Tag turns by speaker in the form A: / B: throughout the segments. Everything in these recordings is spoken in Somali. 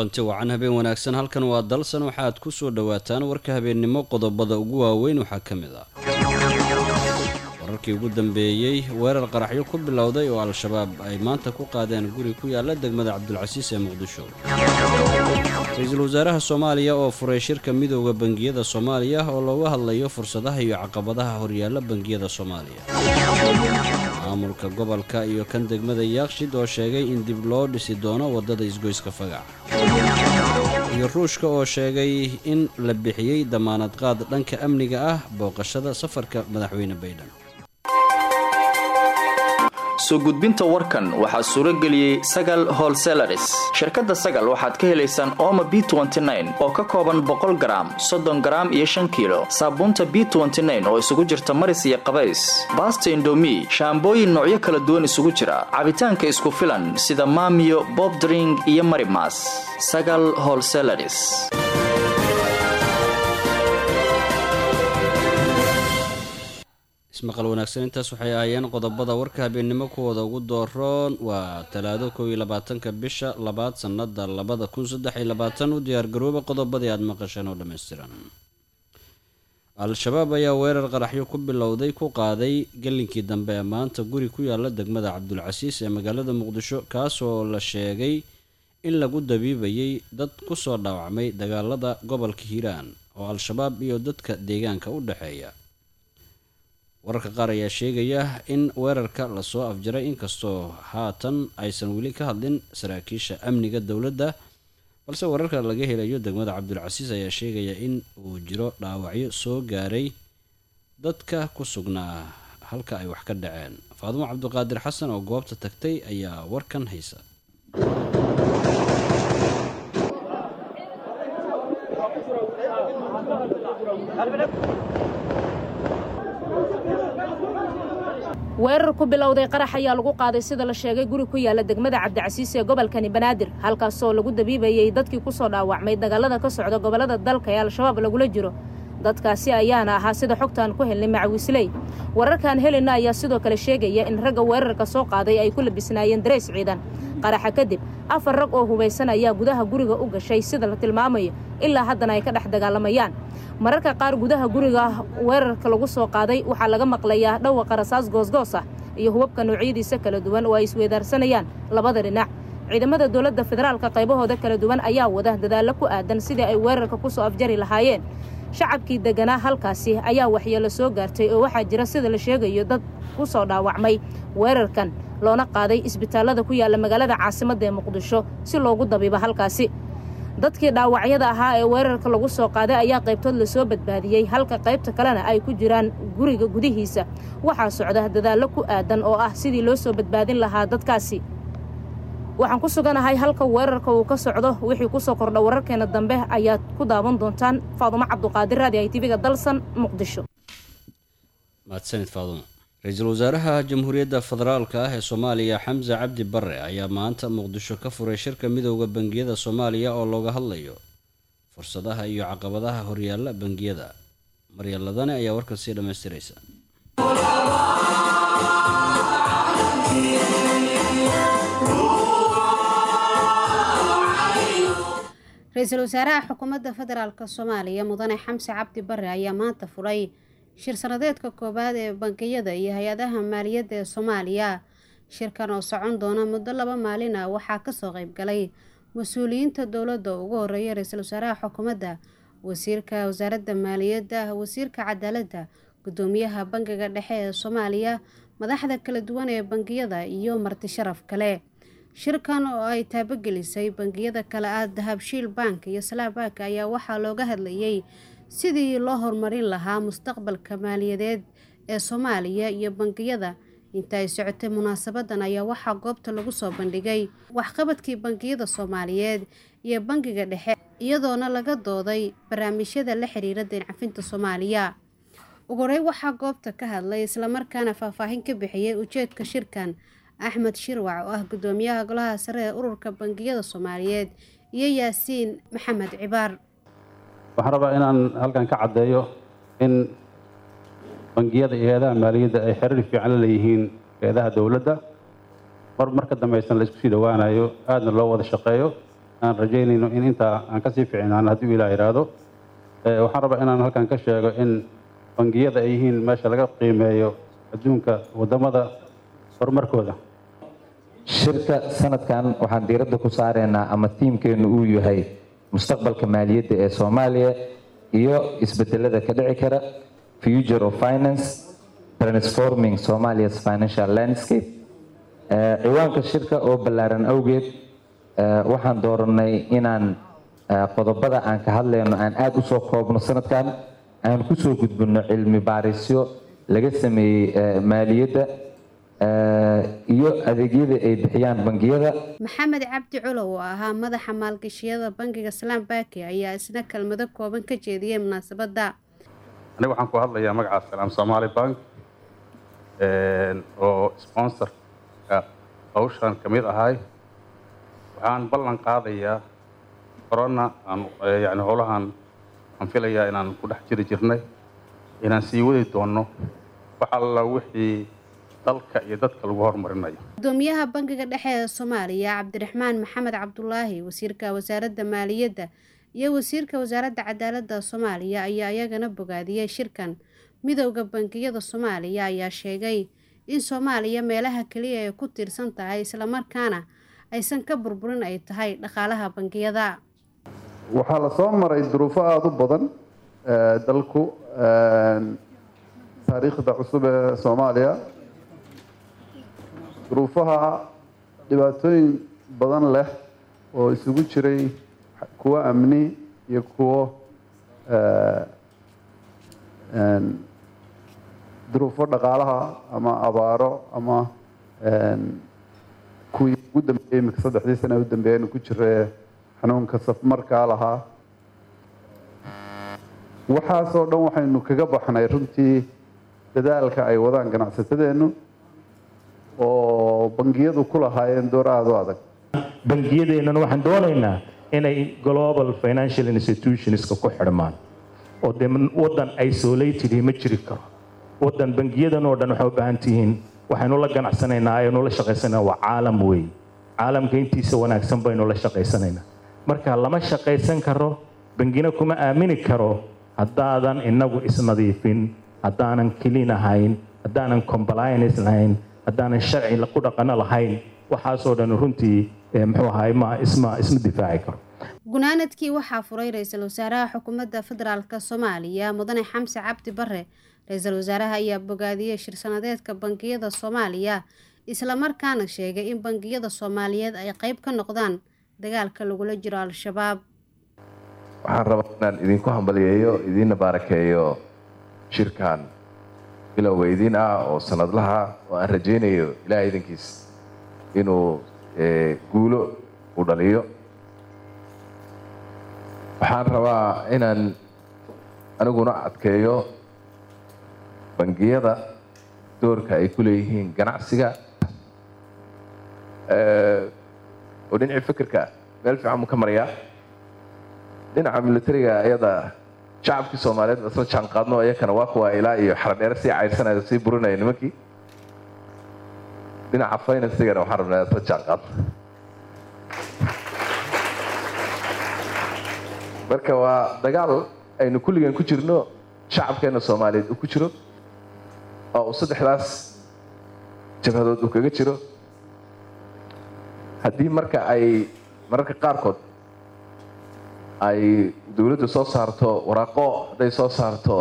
A: kulanti wacan habeen wanaagsan halkan waa dalsan waxaad ku soo dhowaataan warka habeennimo qodobada ugu waaweyn waxaa ka mid ah wararkii ugu dambeeyey weerar qaraxyo ku bilowday oo al-shabaab ay maanta ku qaadeen guri ku yaala degmada cabdulcasiis ee muqdisho ra-iisul wasaaraha soomaaliya oo furay shirka midooda bangiyada soomaaliya oo looga hadlayo fursadaha iyo caqabadaha horyaalla bangiyada soomaaliya maamulka gobolka iyo kan degmada yaakshid oo sheegay in dib loo dhisi doono waddada isgoyska fagac iyo ruushka oo sheegay in la bixiyey damaanad qaad dhanka amniga ah booqashada safarka madaxweyne baydhan
B: soo gudbinta warkan waxaa suuro geliyey sagal holselaris shirkadda sagal waxaad ka helaysaan ooma b oo ka kooban boqol garaam soddon garaam iyo shan kiilo saabuunta b oo isugu jirta maris iyo qabays baasta indomi shaambooyin noocyo kala duwan isugu jira cabitaanka isku filan sida maamiyo bobdring iyo marimas sagal holselaris
A: ismaqal wanaagsan intaas waxay ahaayeen qodobada warka habeennimo kuwooda ugu dooroon waa talaado kow iyo labaatanka bisha labaad sannada labada kun saddex iyo labaatan u diyaargarooba qodobadii aada maqasheen oo dhammaystiran al-shabaab ayaa weerar qaraxyo ku bilowday ku qaaday gelinkii dambe ee maanta guri ku yaala degmada cabdulcasiis ee magaalada muqdisho kaasoo la sheegay in lagu dabiibayay dad kusoo dhaawacmay dagaalada gobolka hiiraan oo al-shabaab iyo dadka deegaanka u dhexeeya wararka qaar ayaa sheegaya in weerarka lasoo afjaray inkastoo haatan aysan weli ka hadlin saraakiisha amniga dowladda balse wararka laga helayo degmada cabdulcasiis ayaa sheegaya in uu jiro dhaawacyo soo gaaray dadka ku sugnaa halka ay wax ka dhaceen faadumo cabdiqaadir xasan oo goobta tagtay ayaa warkan haysa
C: weerar ku bilowday qarax ayaa lagu qaaday sida la sheegay guri ku yaala degmada cabdicasiis ee gobolkani banaadir halkaasoo lagu dabiibayay dadkii kusoo dhaawacmay dagaalada ka socda gobollada dalka ee al-shabaab lagula jiro dadkaasi ayaana ahaa sida xogtaan ku helnay macawisley wararkaan helayna ayaa sidoo kale sheegaya in ragga weerarka soo qaaday ay ku labisnaayeen dareys ciidan qaraxa kadib afar rag oo hubaysan ayaa gudaha guriga u gashay sida la tilmaamayo ilaa haddana ay ka dhex dagaalamayaan mararka qaar gudaha guriga weerarka lagu soo qaaday waxaa laga maqlayaa dhawaqa rasaas goosgoos ah iyo hubabka noocyadiisa kala duwan oo ay isweedaarsanayaan labada dhinac ciidamada dowladda federaalka qaybahooda kala duwan ayaa wada dadaallo ku aadan sidii ay weerarka kusoo afjari lahaayeen shacabkii deganaa halkaasi ayaa waxyeelo soo gaartay oo waxaa jira sida la sheegayo dad ku soo dhaawacmay weerarkan loona qaaday isbitaallada ku yaalla magaalada caasimadda ee muqdisho si loogu dabiibo halkaasi dadkii dhaawacyada ahaa ee weerarka lagu soo qaaday ayaa qaybtood lasoo badbaadiyey halka qaybta kalena ay ku jiraan guriga gudihiisa waxaa socda dadaallo ku aadan oo ah sidii loo soo badbaadin lahaa dadkaasi waxaan ku suganahay halka weerarka uu ka socdo wixii kusoo kordha wararkeena dambe ayaad ku daawan doontaan faadumo cabduqaadir raadi ay tiviga dalsan muqdisho
A: mahadsanid faadumo ra-iisul wasaaraha jamhuuriyadda federaalka ah ee soomaaliya xamse cabdi bare ayaa maanta muqdisho ka furay shirka midooda bangiyada soomaaliya oo looga hadlayo fursadaha iyo caqabadaha horyaalla bangiyada maryaladane ayaa warkan sii dhammaystiraysa
D: ra-iisul wasaaraha xukuumadda federaalk soomaaliya mudane xamse cabdi bare ayaa maanta furay shir sanadeedka koowaad ee bangiyada iyo hay-adaha maaliyadda ee soomaaliya shirkan oo socon doona muddo laba maalin ah waxaa kasoo qeybgalay mas-uuliyiinta dowladda ugu horeeya ra-iisul wasaaraha xukuumadda wasiirka wasaaradda maaliyadda wasiirka cadaaladda gudoomiyaha bangiga dhexe ee soomaaliya madaxda kala duwan ee bangiyada iyo marti sharaf kale shirkan oo ay taabagelisay bangiyada kale ah dahabshiil bank iyo salaam bank ayaa waxaa looga hadlayay sidii loo horumarin lahaa mustaqbalka maaliyadeed ee soomaaliya iyo bangiyada inta ay socotay munaasabadan ayaa waxaa goobta lagu soo bandhigay waxqabadkii bangiyada soomaaliyeed iyo bangiga dhexe iyadoona laga dooday barnaamijyada la xiriira deencafinta soomaaliya ugu horey waxaa goobta ka hadlay islamarkaana faahfaahin ka bixiyay ujeedka shirkan axmed shirwac oo ah gudoomiyaha golaha sare ee ururka bangiyada soomaaliyeed iyo yaasiin maxamed cibaar
E: waxaan rabaa inaan halkan ka caddeeyo in bangiyada iyo hay-adaha maaliyadda ay xiriir fiican la leeyihiin hay-adaha dowladda mar marka dambaysan la isku sii dhowaanayo aadna loo wada shaqeeyo aan rajaynayno in intaa aan kasii fiicnaan haddii ilaah yidhaahdo waxaan rabaa inaan halkan ka sheego in bangiyada ay yihiin meesha laga qiimeeyo adduunka waddamada horumarkooda
F: shirka sanadkan waxaan diiradda ku saaraynaa ama tiimkeennu uu yahay mustaqbalka maaliyadda ee soomaaliya iyo isbedelada ka dhici kara future of finance transforming somalia's financial landscape ciwaanka shirka oo ballaaran awgeed waxaan dooranay inaan qodobada aan ka hadlayno aan aada u soo koobno sanadkan aan kusoo gudbino cilmi baarisyo laga sameeyey maaliyadda iyo adeegyada ay bixiyaan bangiyada
D: maxamed cabdi culow oo ahaa madaxa maalgashiyada bangiga salaam baki ayaa isna kelmado kooban ka jeediyey munaasabadda
E: aniga waxaan ku hadlayaa magaca salaam somaali bank oo sponsorka hawshan ka mid ahay waxaan ballan qaadayaa corona aan yani howlahan aan filayaa inaan ku dhex jiri jirnay inaan sii wadi doonno wax alla wixii dalka iyo dadka lagu horumarinayo
D: gudoomiyaha bangiga dhexe ee soomaaliya cabdiraxmaan maxamed cabdulaahi wasiirka wasaaradda maaliyadda iyo wasiirka wasaaradda cadaaladda soomaaliya ayaa iyagana bogaadiyey shirkan midowda bangiyada soomaaliya ayaa sheegay in soomaaliya meelaha keliya ay ku tiirsan tahay islamarkaana aysan ka burburin ay tahay dhaqaalaha bangiyada
G: waxaa la soo maray duruufo aada u badan dalku taariikhda cusub ee soomaaliya duruufaha dhibaatooyin badan leh oo isugu jiray kuwo amni iyo kuwo duruufo dhaqaalaha ama abaaro ama kuwii ugu dambeeyey imika saddexdii sana u dambeeyaynu ku jira xanuunka safmarkaa lahaa waxaasoo dhan waxaynu kaga baxnay runtii dadaalka ay wadaan ganacsatadeennu oo bangiyadu ku lahaayeen door aada u adag
H: bangiyadeennana waxaan doonaynaa inay global financial institutionska ku xidhmaan oo dee waddan isolated ma jiri karo waddan bangiyadan oo dhan waxay u baahan tihiin waxaynu la ganacsanaynaa aynu la shaqaysanaynaa waa caalam weey caalamka intiisa wanaagsan baynu la shaqaysanaynaa marka lama shaqaysan karo bangina kuma aamini karo haddaadan inagu isnadiifin haddaanan clean ahayn haddaanan compliance lahayn haddaanan sharci ku dhaqano lahayn waxaasoo dhan runtii muxuu ahaay ma isma isma difaaci karo
D: gunaanadkii waxaa furay ra-iisul wasaaraha xukuumadda federaalk soomaaliya mudane xamse cabdi bare ra-iisul wasaaraha ayaa bogaadiyey shir-sanadeedka bangiyada soomaaliya islamarkaana sheegay in bangiyada soomaaliyeed ay qeyb ka noqdaan dagaalka lagula jiro al-shabaab
I: waxaan rabaa inaan idinku hambaliyeeyo idiinna baarakeeyo shirkan bilowga idiin ah oo sanadlaha oo aan rajaynayo ilaah idankiis inuu guulo u dhaliyo waxaan rabaa inaan aniguna adkeeyo bangiyada doorka ay ku leeyihiin ganacsiga oo dhinacii fikirka meel fiican mu ka marayaa dhinaca militariga iyada shacabkii soomaaliyeed isla jaan qaadno iyakana waa kuwa ilaa iyo xaradheere sii caydsanaya sii burinaya nimankii dhinaca financigana waxaan rabnaa isla jaan qaadno marka waa dagaal aynu kulligeen ku jirno shacabkeena soomaaliyeed uu ku jiro oo uu saddexdaas jabhadood uu kaga jiro haddii marka ay mararka qaarkood ay dowladdu soo saarto waraaqo hadday soo saarto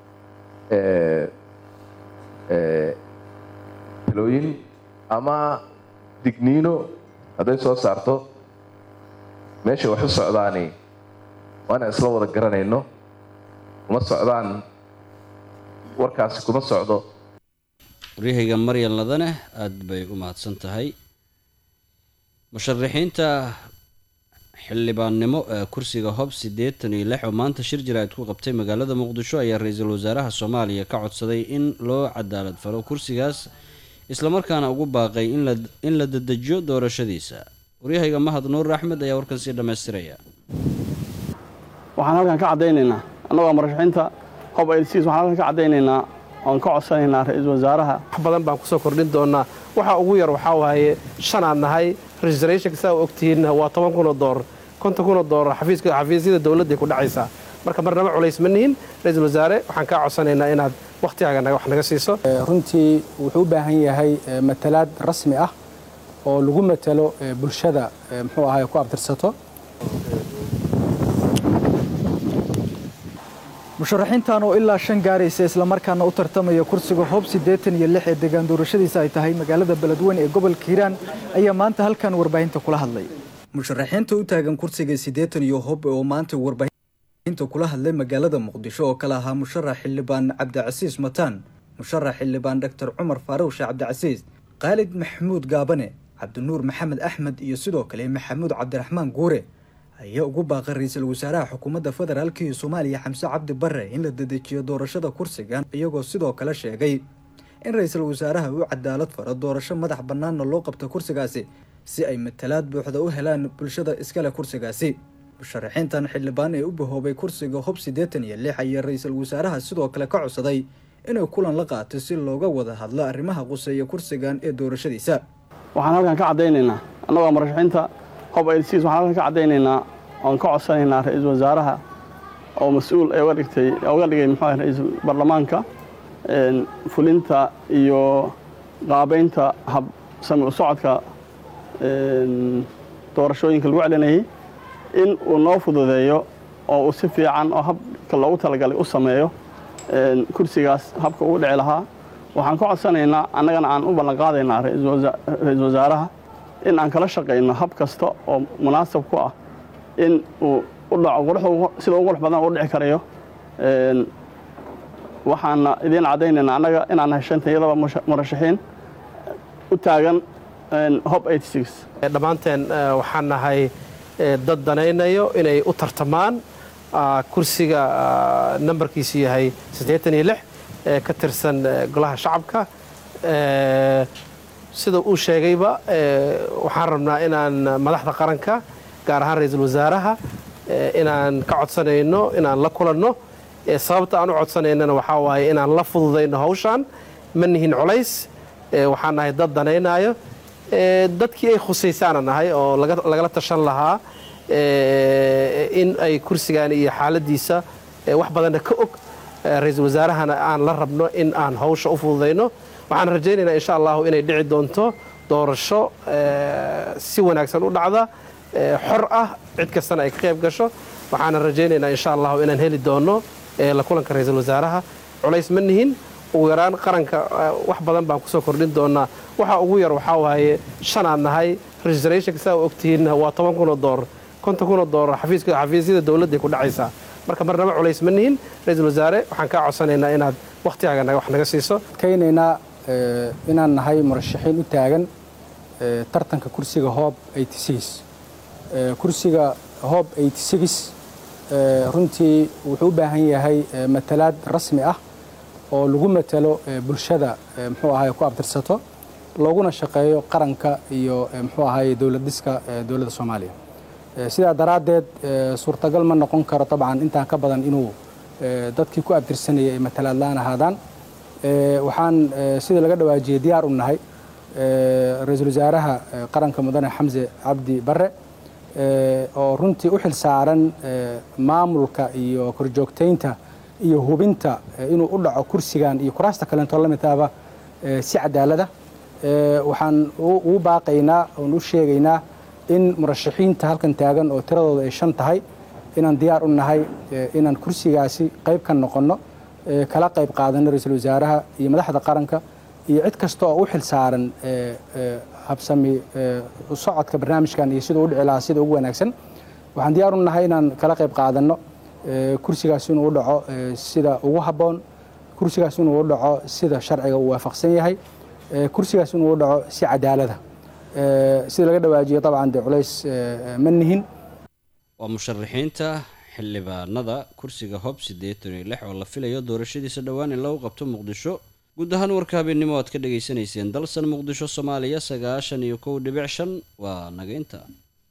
I: talooyin ama digniino hadday soo saarto meesha wax u socdaani waa inaan isla wada garanayno uma socdaan warkaasi kuma socdo
A: waryahayga maryan ladane aada bay u mahadsan tahay musharaxiinta xildhibaannimo ee kursiga hob siddeetan iyo lix oo maanta shir jira-id ku qabtay magaalada muqdisho ayaa ra-iisul wasaaraha soomaaliya ka codsaday in loo cadaalad falo kursigaas islamarkaana ugu baaqay in la dedejiyo doorashadiisa waryahayga mahad nuur axmed ayaa warkan sii dhammaystiraya
J: waxaan halkan ka caddaynaynaa annagoo murashaxiinta hob elsiis waxaan halkan ka caddaynaynaa oon ka codsanaynaa ra-iisul wasaaraha
K: wax badan baan kusoo kordhin doonaa waxa ugu yar waxaa waaye shanaan nahay registrationka saa u ogtihiinna waa toban kunoo doolar konton kun oo doolar xafiiska xafiisyada dowladday ku dhacaysaa marka marnaba culays ma nihin ra-iisul wasaare waxaan kaa codsanaynaa inaad wakhtigaaga wax naga siiso
L: runtii wuxuu u baahan yahay matalaad rasmi ah oo lagu matalo bulshada muxuu ahay ku abtirsato
M: musharaxiintan oo ilaa shan gaaraysa islamarkaana u tartamaya kursiga hoob siddeetan iyo lix ee deegaan doorashadiisa ay tahay magaalada beledweyne ee gobolka hiiraan ayaa maanta halkan warbaahinta kula hadlay musharaxiinta u taagan kursiga siddeetan iyo hoob oo maanta warbaahinta kula hadlay magaalada muqdisho oo kale ahaa musharax xildhibaan cabdicasiis mataan musharax xildhibaan doctor cumar faaruq sheekh cabdicasiis khaalid maxamuud gaabane cabdinuur maxamed axmed iyo sidoo kale maxamuud cabdiraxmaan guure ayaa ugu baaqay ra-iisul wasaaraha xukuumadda federaalk iyo soomaaliya xamse cabdi bare in la dedejiyo doorashada kursigan iyagoo sidoo kale sheegay in ra-iisul wasaaraha uu cadaalad faro doorasho madax bannaanna loo qabto kursigaasi si ay matalaad buuxda u helaan bulshada iskale kursigaasi musharaxiintan xildhibaan ee u bahoobay kursiga hob siddeetan iyo lix ayaa ra-iisul wasaaraha sidoo kale ka codsaday inuu kulan la qaato si looga wada hadlo arrimaha quseeya kursigan ee doorashadiisa
J: waxaan halkan ka caddaynaynaa annagoo murashaxiinta hob ayls waxaan halkan ka caddaynaynaa oon ka codsanaynaa ra-iisul wasaaraha oo mas-uul ee uga dhigtay uga dhigay muxuu ahay ra-iisul baarlamaanka fulinta iyo qaabaynta hab sami u socodka doorashooyinka lagu celinayay in uu noo fududeeyo oo uu si fiican oo habka loogu talagalay u sameeyo kursigaas habka ugu dhici lahaa waxaan ka codsanaynaa annagana aan u ballanqaadaynaa ra-iisul wasaaraha in aan kala shaqayno hab kasta oo munaasab ku ah in uu u dhaco sida ugu qurux badan u dhici karayo waxaana idiin caddaynaynaa annaga inaan nahay shanta iyadaba murashaxiin u taagan hob
K: dhammaanteen waxaan nahay dad danaynayo inay u tartamaan kursiga nambarkiisu yahay siddeetan iyo lix ee ka tirsan golaha shacabka sida uu sheegayba waxaan rabnaa inaan madaxda qaranka gaar ahaan ra-iisul wasaaraha inaan ka codsanayno inaan la kulanno sababta aan u codsanaynana waxaa waaye inaan la fududayno hawshaan ma nihin culays waxaan nahay dad danaynayo dadkii ay khusaysaana nahay oo lagala tashan lahaa in ay kursigan iyo xaaladiisa wax badanna ka og ra-iisul wasaarahana aan la rabno in aan hawsha u fududayno waxaan rajaynaynaa insha allahu inay dhici doonto doorasho si wanaagsan u dhacda xor ah cid kastana ay ka qayb gasho waxaana rajaynaynaa insha allahu inaan heli doono la kulanka ra-iisul wasaaraha culays ma nihin ugu yaraan qaranka wax badan baan kusoo kordhin doonaa waxa ugu yar waxaa waaye shanaan nahay registrationka saa ogtihiinna waa toban kunoo doolar konton kunoo doolar xafiiska xafiisyada dowladday ku dhacaysaa marka marnaba culays ma nihin ra-iisul wasaare waxaan kaa codsanaynaa inaad wakhtigaaga wax naga siiso
L: adkaynaynaa inaan nahay murashaxiin u taagan tartanka kursiga hoob kursiga hoob runtii wuxuu u baahan yahay matalaad rasmi ah oo lagu matalo bulshada muxuu ahay ku abtirsato looguna shaqeeyo qaranka iyo muxuu ahay dowlad dhiska dowladda soomaaliya sidaa daraaddeed suurtagal ma noqon karo dabcan intaan ka badan inuu dadkii ku abtirsanayay ay matalaad la-aan ahaadaan waxaan sida laga dhawaajiyey diyaar u nahay ra-iisul wasaaraha qaranka mudane xamse cabdi bare oo runtii u xil saaran maamulka iyo korjoogtaynta iyo hubinta inuu u dhaco kursigan iyo kuraasta kaleentoo la midtaaba si cadaalada waxaan ugu baaqaynaa oon u sheegaynaa in murashaxiinta halkan taagan oo tiradooda ay shan tahay inaan diyaar u nahay inaan kursigaasi qayb ka noqonno kala qayb qaadano ra-iisul wasaaraha iyo madaxda qaranka iyo cid kasta oo u xil saaran habsami socodka barnaamijkan iyo siduu u dhici lahaa sida ugu wanaagsan waxaan diyaar u nahay inaan kala qayb qaadanno kursigaas inuu u dhaco sida ugu habboon kursigaas inuu u dhaco sida sharciga uu waafaqsan yahay kursigaas inuu u dhaco si cadaalada sida laga dhawaajiyo dabcan dee culays ma nihin
A: waa musharaxiinta xildhibaanada kursiga hob siddeetan iyo lix oo la filayo doorashadiisa dhowaan in lagu qabto muqdisho guud ahaan warka habeennimo aad ka dhegaysanayseen dalsan muqdisho soomaaliya sagaashan iyo kow dhibic shan waa naga inta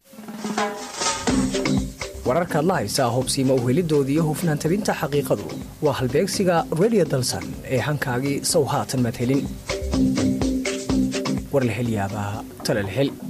N: wararkaad la haysaa hobsiima u helidoodii iyo hufnaan tabinta xaqiiqadu waa halbeegsiga redio dalsan ee hankaagii sow haatan maad helin war la hel yaabaa tala la hel